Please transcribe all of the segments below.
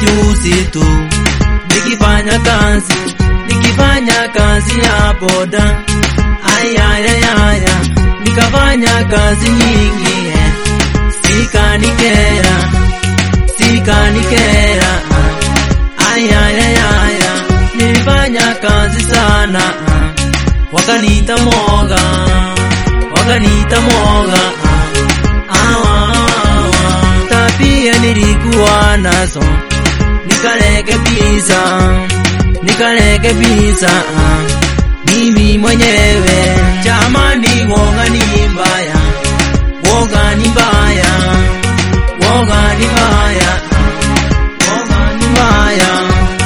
juzi tu nikifanya kazi nikifanya kazi ya boda ayayayaya nikafanya kazi nyingi eh. sikanikera sikanikera ayayayaya nilifanya kazi sana wakaniita moga wakaniita moga awa tabia nilikuwa nazo nikarekebisha nikarekebisha mimi mwenyewe jamani woga ni mbaya woga ni mbaya woga ni mbaya woga ni mbaya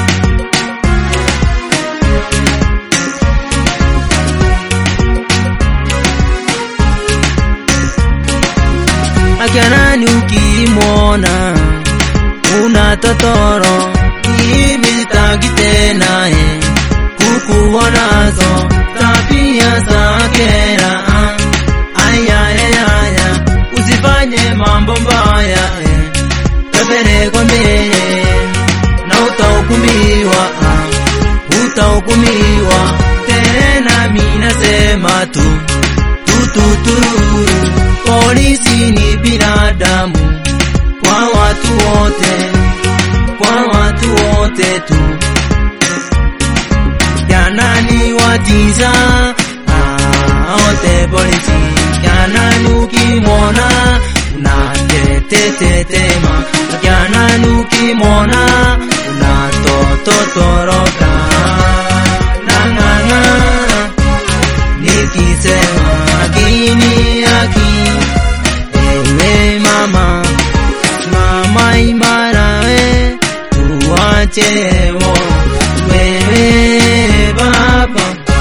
akanani ukimwona una totoro hivi sitaki tena eh, kukuonazo tabia za kera ayayayaya usifanye mambo mbaya eh, pepelekwa mbele na utahukumiwa ah, utahukumiwa tena minasema tu tututururu polisi ni binadamu kwa watu wote kwa watu wote tu yanani watiza ah, wote polisi yanani ukimwona unatetetetema yanani ukimwona unatototoroka nang'ang'ana nikisema akini aki ewe mama mama imara we tuwachewo wewe baba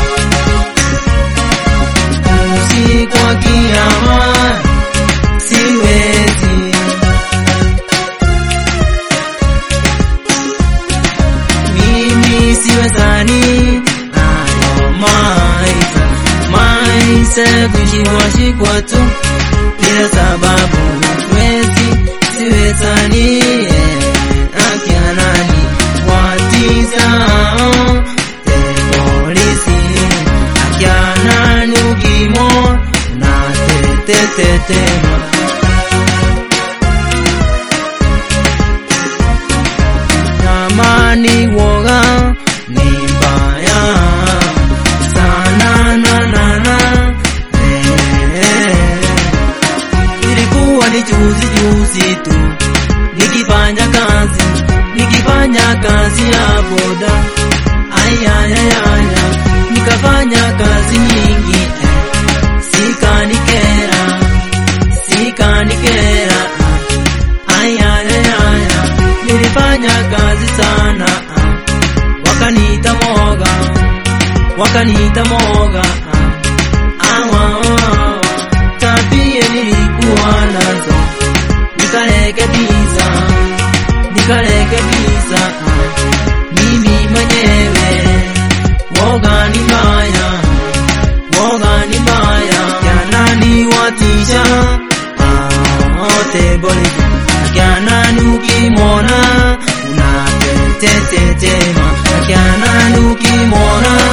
usiku wa kiama siwezi mimi siwezani ayo maisha maisha kushikwa tu bila sababu wezi siwezani akianani watizao polisi akianani ukimo na tetetetema jamani woga ni mbaya sana na na na ilikuwa ni juzi juzi tu nikifanya kazi nikifanya kazi ya boda ayayayaya nikafanya kazi nyingi eh. sikanikera sikanikera ayayayaya nilifanya kazi sana wakaniita moga wakaniita moga awa tabia nilikuwa nazo nikarekebisha nikarekebisha mimi mwenyewe woga ni mbaya woga ni mbaya yanani watisha wote boli yanani ukimwona unatetetetema yanani ukimwona